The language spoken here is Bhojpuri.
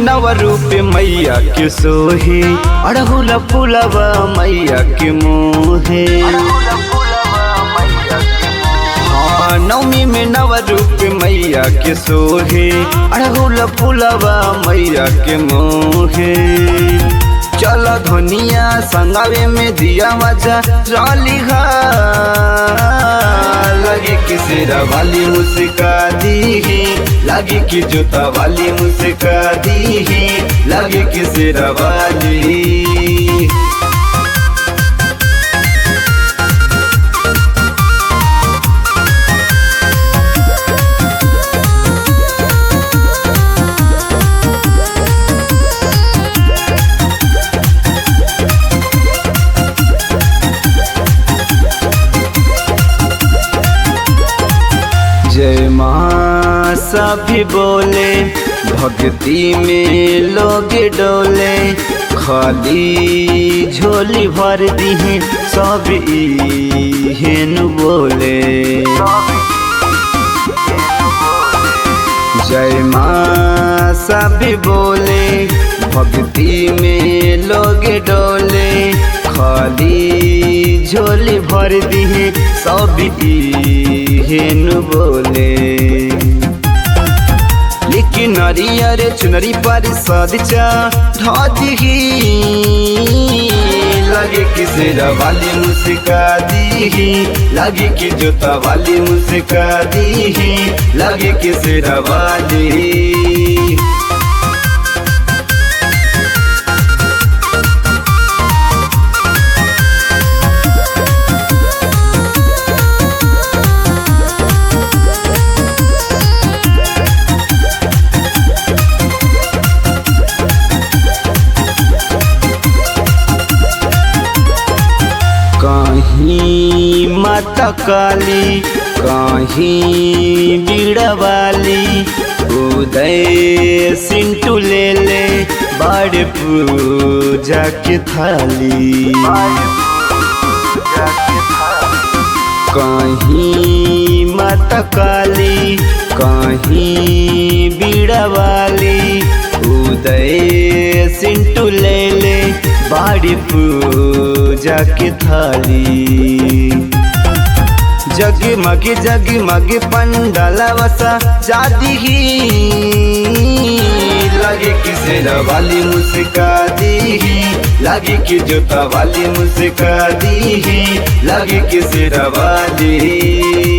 नव रूप मैया के सोहे अड़हुल फुलवा मैया के मोहे हाँ नवमी में नव रूप मैया के सोहे अड़हुल फुलवा मैया के मोहे चल धनिया संगावे में दिया मजा रली लगे कि सिरा वाली मुस्का दी लगे कि जूता वाली मुस्का दी लगे कि सिरा वाली जय माँ सभी बोले भक्ति में लोग डोले खाली झोली भर दी सब हेन बोले जय माँ सभी बोले भक्ति में लोग डोले खाली झोली भर दी सब हेन बोले लेकिन नरियर चुनरी पर सदचा ढी लगे कि सिरा वाली मुस्का दी लगे कि जूता वाली मुस्का दी लगे कि सिरा वाली कहीं माता काली कहीं बीड़वाली उदय सिंटू ले ले बड़ पूजा के थाली कहीं माता काली कहीं बीड़वाली उदय सिंटू ले ले बाड़ी पूजा के थाली जगमग जगमग पंडाला वसा जादी ही लगे कि सेरा वाली मुस्का दी लगे कि जूता वाली मुस्का दी लगे कि सेरा वाली